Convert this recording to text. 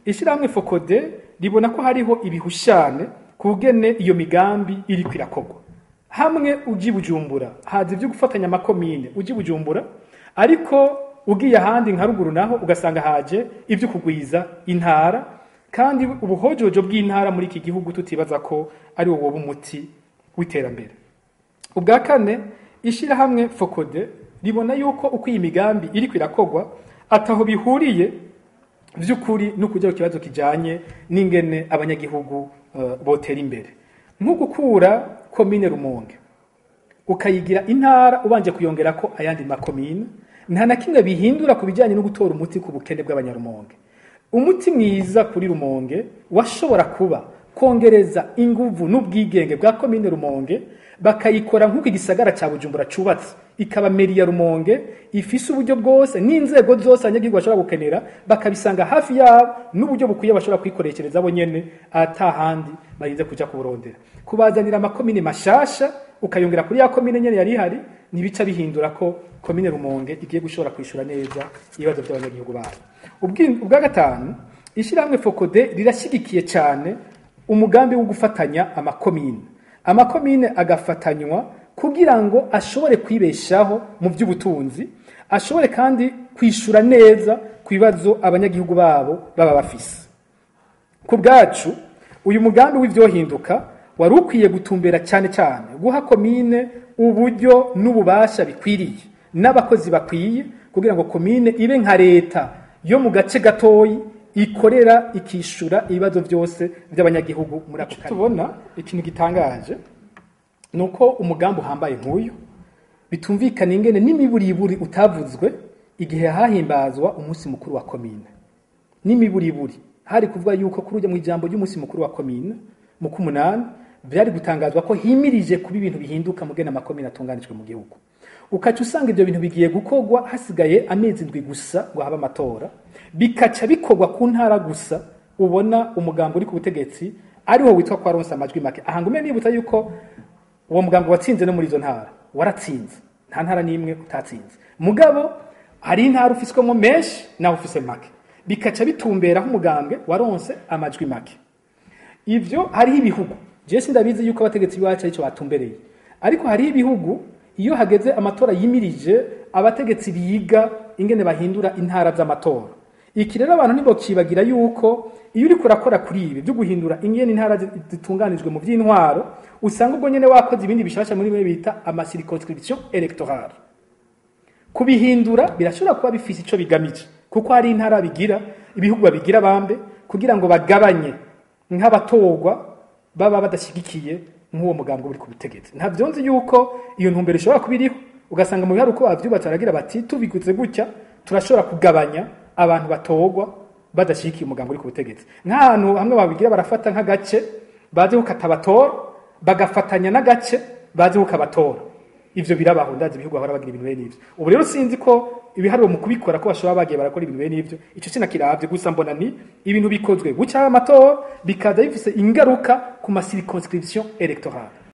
ishyirahamwe fokode ribona ko hariho ibihushane ku bugene iyo migambi iri kwirakorwa hamwe uji bujumbura haza ibyo gufatanya amakomine uji bujumbura ariko ugiye ahandi nka ruguru naho ugasanga haje ibyo kugwiza intara kandi ubuhojojo bw'intara muri iki gihugu tutibaza ko ari wo woba umuti w'iterambere ubwa kane ishyirahamwe fokode ribona yuko uko iyi migambi iri kwirakorwa ataho bihuriye by'ukuri no kujya ku kibazo kijyanye n'ingene abanyagihugu uh, botera imbere nko gukura komine rumonge ukayigira intara ubanje kuyongera ko ayandi makomine nta na kimwe bihindura ku bijyanye no gutora umuti ku bukene bw'abanyarumonge umuti mwiza kuri rumonge washobora kuba kongereza inguvu n'ubwigenge bwa komine rumonge bakayikora nk'uko igisagara cya bujumbura cyubatse ikaba meri ya rumonge ifise uburyo bwose n'inzego zose abanyagihugu bashobora gukenera bakabisanga hafi yabo n'uburyo bukwiye bashobora kwikoreshereza bo nyene atahandi barinze kuja kuburondera kubazanira amakomine mashasha ukayongera kuri ya komine nyene yari ihari ntibica bihindura ko komine rumonge igiye gushobora kwishura neza ibibazo by'abanyagihugu bayo Ubwi- ubwa gatanu ishyirahamwe fokode rirashyigikiye cyane umugambi wo gufatanya amakomine amakomine agafatanywa kugira ngo ashobore kwibeshaho mu by'ubutunzi ashobore kandi kwishura neza ku bibazo abanyagihugu babo baba bafise ku bwacu uyu mugambi w'ivyohinduka wari ukwiye gutumbera cyane cyane guha komine uburyo n'ububasha bikwiriye n'abakozi bakwiye kugira ngo komine ibe nka leta yo mu gace gatoyi ikorera ikishura ibibazo byose by'abanyagihugu muri ako karere tubona ikintu gitangaje ni uko umugambi uhambaye nk'uyu bitumvikana ingene n'imiburiburi utavuzwe igihe hahimbazwa umunsi mukuru wa komine n'imiburiburi hari kuvuga yuko kuri ujya mu ijambo ry'umunsi mukuru wa komine mu kumunani byari gutangazwa ko himirije kuba ibintu bihinduka mu gena amakomine atunganijwe mu gihugu ukaca usanga ibyo bintu bigiye gukorwa hasigaye amezi indwi gusa ngo habe amatora bikaca bikorwa ku ntara gusa ubona umugambi uri ku butegetsi ariwo witwa ko waronse amajwi make aha ngume nibutsa yuko uwo mugambi watsinze no muri izo ntara waratsinze nta ntara n'imwe utatsinze mugabo hari intara ufiswemo menshi nawe ufise make bikaca bitumbera nk'umugambwe waronse amajwi make ivyo hariho ibihugu je sindabizi yuko abategetsi biwacu aricyo batumbereye ariko hariho ibihugu iyo hageze amatora yimirije abategetsi biga ingene bahindura intara z'amatora iki rero abantu ntibokibagira yuko iyo uriko urakora kuri ibi byo guhindura ingene intara zi- zitunganijwe mu vy'intwaro usanga ubwo nyene wakoze ibindi bishasha muri bimwe bita amasirconscription electorale kubihindura birashobora kuba bifise ico bigamije kuko hari intara bigira ibihugu babigira bambe kugira ngo bagabanye nk'abatorwa baba badashyigikiye nk'uwo mugambi uri ku butegetsi ntabyo nzi yuko iyo ntumbero ishobora kuba iriho ugasanga mu biharu uko bavyubatse baragira bati tubiguze gutya turashobora kugabanya abantu batorwa badashyigikiye umugambi uri ku butegetsi nk'ahantu hamwe babigira barafata nk'agace bazi kukatabatora bagafatanya n'agace bazi kukabatora ivyo birabaho ndazi ibihugu bahora bagira ibintu bene ivyo ubu rero sinzi ko ibiharuro mu kubikora ko bashobora bagiye barakora ibintu bene ivyo ico sinakiravye gusa mbona ni ibintu bikozwe guca amatora bikaza bifise ingaruka ku masirconscription electorale